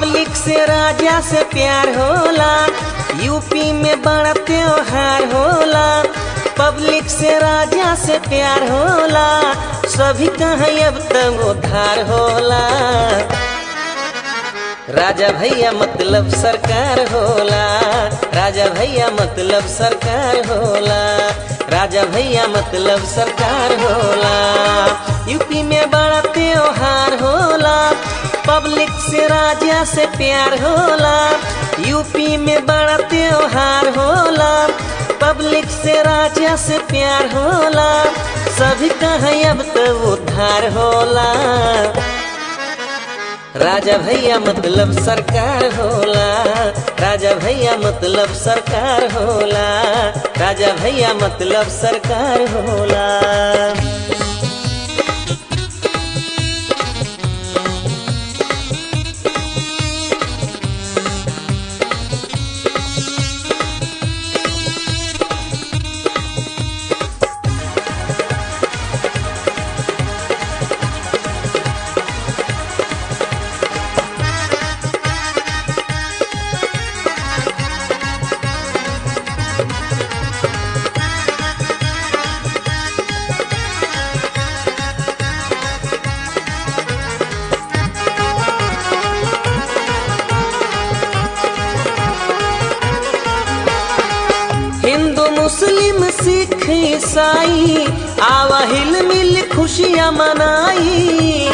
public से राजा से प्यार होला यूपी में बड़ा त्योहार होला पब्लिक से राजा से प्यार होला सभी कहीं अब तक उधार होला राजा भैया मतलब सरकार होला राजा भैया मतलब सरकार होला राजा भैया मतलब सरकार होला यूपी में बड़ा त्योहार होला पब्लिक से राजा से प्यार होला यूपी में बड़ा त्योहार होला पब्लिक से राजा से प्यार होला सभी कहीं अब तो उद्धार होला राजा भैया मतलब सरकार होला राजा भैया मतलब सरकार होला राजा भैया मतलब सरकार होला हिंदू मुस्लिम सिख ईसाई आवा हिल मिल खुशियाँ मनाई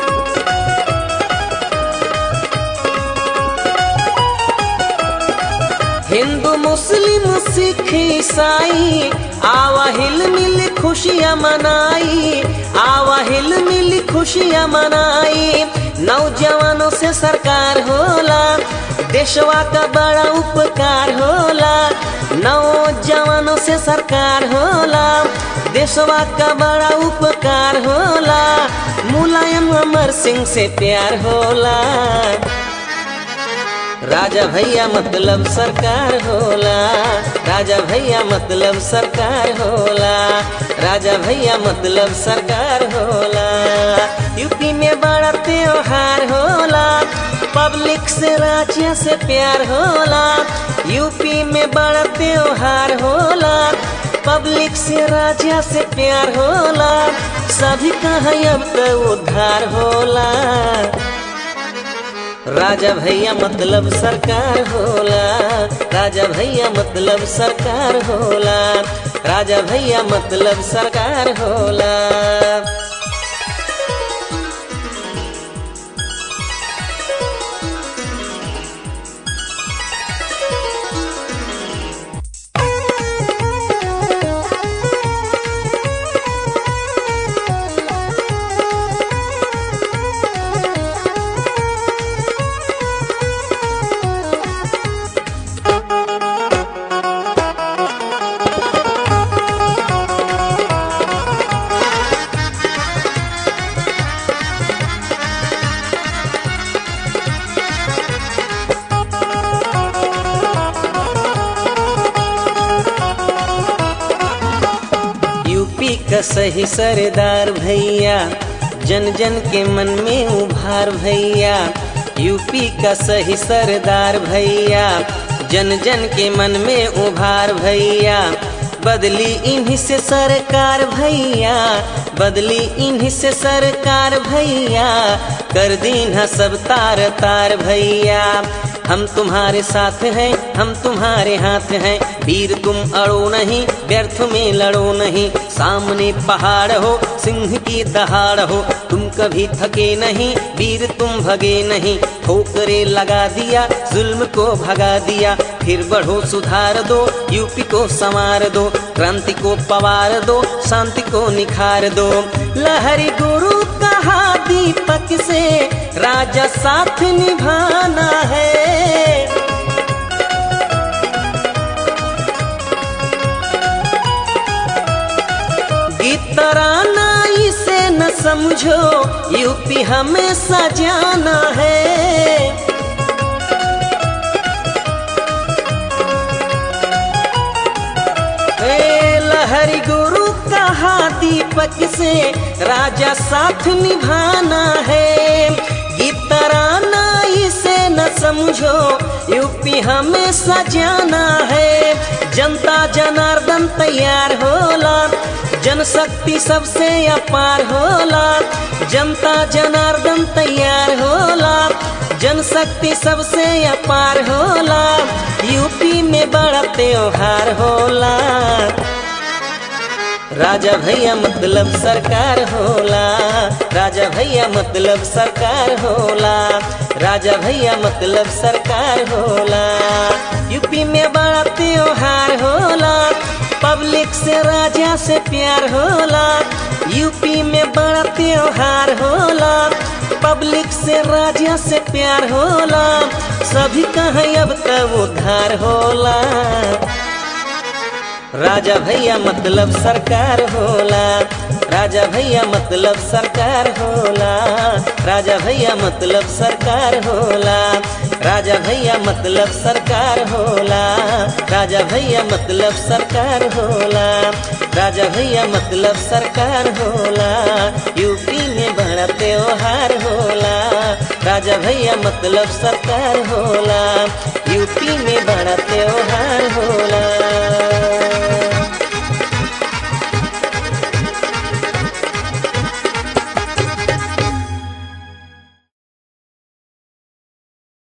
हिंदू मुस्लिम सिख ईसाई आवा हिल मिल खुशियाँ मनाई आवा हिल मिल खुशियाँ मनाई नौजवानों से सरकार होला देशवा का बड़ा उपकार होला नौजवानों से सरकार होला देशवा का बड़ा उपकार होला मुलायम अमर सिंह से प्यार होला राजा भैया मतलब सरकार होला राजा भैया मतलब सरकार होला राजा भैया मतलब सरकार होला यूपी में बड़ा त्योहार होला पब्लिक से राजा से प्यार होला यूपी में बड़ा त्योहार होला पब्लिक से राजा से प्यार होला सभी कहाँ अब तो उद्धार होला राजा भैया मतलब सरकार होला राजा भैया मतलब सरकार होला राजा भैया मतलब सरकार होला यूपी का सही सरदार भैया जन जन के मन में उभार भैया यूपी का सही सरदार भैया जन जन के मन में उभार भैया बदली इन्हीं से सरकार भैया बदली इन्हीं से सरकार भैया कर दीन सब तार तार भैया हम तुम्हारे साथ हैं हम तुम्हारे हाथ हैं वीर तुम अड़ो नहीं व्यर्थ में लड़ो नहीं सामने पहाड़ हो सिंह की दहाड़ हो तुम कभी थके नहीं वीर तुम भगे नहीं ठोकरे लगा दिया जुल्म को भगा दिया फिर बढ़ो सुधार दो यूपी को संवार दो क्रांति को पवार दो शांति को निखार दो लहरी गुरु कहा दीपक से राजा साथ निभाना है गीतराना इसे न समझो यूपी हमेशा जाना है ए लहरी गुरु कहा दीपक से राजा साथ निभाना है गीतराना इसे न यूपी हमेशा जाना है जनता जनार्दन तैयार होला जनशक्ति सबसे अपार होला जनता जनार्दन तैयार होला जनशक्ति सबसे अपार होला यूपी में बड़ा त्योहार होला राजा भैया मतलब सरकार होला राजा भैया मतलब सरकार होला राजा भैया मतलब सरकार होला यूपी में बड़ा त्योहार होला पब्लिक से राजा से प्यार होला यूपी में बड़ा त्योहार होला पब्लिक से राजा से प्यार होला सभी कहीं अब तब उद्धार होला राजा भैया मतलब सरकार होला राजा भैया मतलब सरकार होला राजा भैया मतलब सरकार होला राजा भैया मतलब सरकार होला राजा भैया मतलब सरकार होला राजा भैया मतलब सरकार होला यूपी में बड़ा त्योहार होला राजा भैया मतलब सरकार होला यूपी में बड़ा त्योहार